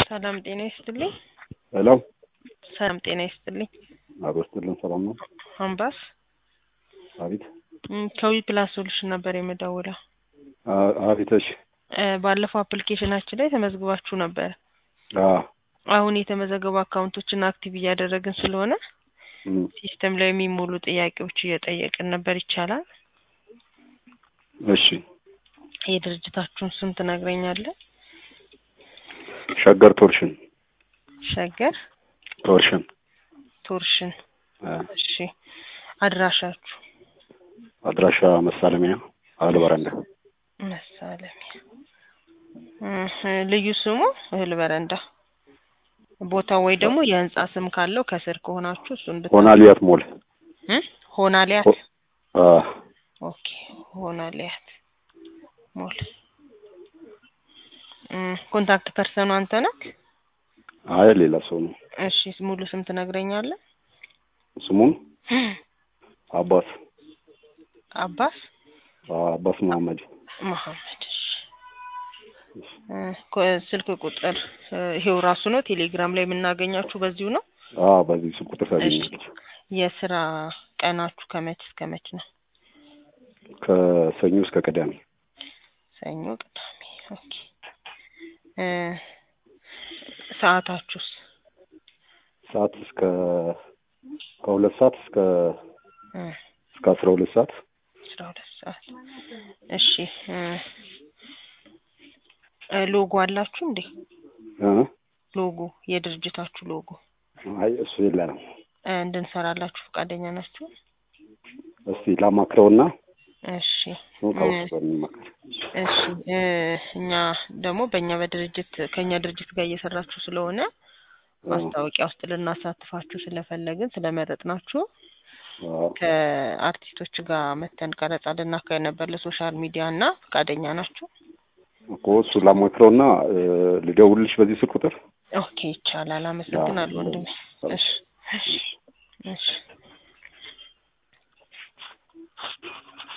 ሰላም ጤና ይስጥልኝ። ሄሎ ሰላም ጤና ይስጥልኝ። አቶ ስትልን ሰላም ነው? አምባስ አቤት ም፣ ከዊ ፕላስ ሶሉሽን ነበር የምደውለው። አ- አቤት። እሺ እ፣ ባለፈው አፕሊኬሽናችን ላይ ተመዝግባችሁ ነበር። አ አሁን የተመዘገቡ አካውንቶችን አክቲቭ እያደረግን ስለሆነ እም፣ ሲስተም ላይ የሚሞሉ ጥያቄዎች እየጠየቅን ነበር። ይቻላል? እሺ የድርጅታችሁን ስም ትነግረኛለህ? ሸገር ቶርሽን ሸገር ቶርሽን ቶርሽን። አ፣ እሺ አድራሻችሁ? አድራሻ መሳለሚያ አህል በረንዳ መሳለሚያ። እ፣ ልዩ ስሙ እህል በረንዳ። ቦታው ወይ ደግሞ የህንጻ ስም ካለው ከስር ከሆናችሁ እሱ እንድታ ሆናሊያት ሞል እ? ሆናሊያት ሆ- አ፣ ኦኬ ሆናሊያት ሞል። እ፣ ኮንታክት ፐርሰኑ አንተ ነህ? አይ ሌላ ሰው ነው። እሺ ሙሉ ስም ትነግረኛለህ? ስሙን አባስ አባስ አ፣ አባስ መሀመድ መሐመድ። እሺ እ፣ ኮ- ስልክ ቁጥር እ፣ ይሄው ራሱ ነው። ቴሌግራም ላይ የምናገኛችሁ በዚሁ ነው። አ፣ በዚህ ስልክ ቁጥር ታገኛለች። የስራ ቀናችሁ ከመች እስከ መች ነው? ከሰኞ እስከ ቅዳሜ ሰኞ፣ ቅዳሜ። ኦኬ እ፣ ሰዓታችሁስ? ሰዓት እስከ ከሁለት ሰዓት እስከ እ፣ እስከ አስራ ሁለት ሰዓት አስራ ሁለት ሰዓት። እሺ እ፣ እ፣ ሎጎ አላችሁ እንዴ? እ፣ ሎጎ የድርጅታችሁ ሎጎ አይ እሱ የለንም። እ፣ እንድንሰራላችሁ ፈቃደኛ ናችሁ? እስቲ ላማክረውና እሺ ከውስጥ በሚመክር እሺ እ፣ እኛ ደግሞ በእኛ በድርጅት ከእኛ ድርጅት ጋር እየሰራችሁ ስለሆነ ማስታወቂያ ውስጥ ልናሳትፋችሁ ስለፈለግን ስለመረጥናችሁ ከአርቲስቶች ጋር መተን ቀረጻ ልናካሄድ ነበር ለሶሻል ሚዲያ እና ፈቃደኛ ናችሁ? እኮ እሱ ላማክረውና እ፣ ልደውልልሽ በዚህ ስልክ ቁጥር ኦኬ ይቻላል። አመሰግናለሁ ወንድሜ። እሺ እሺ እሺ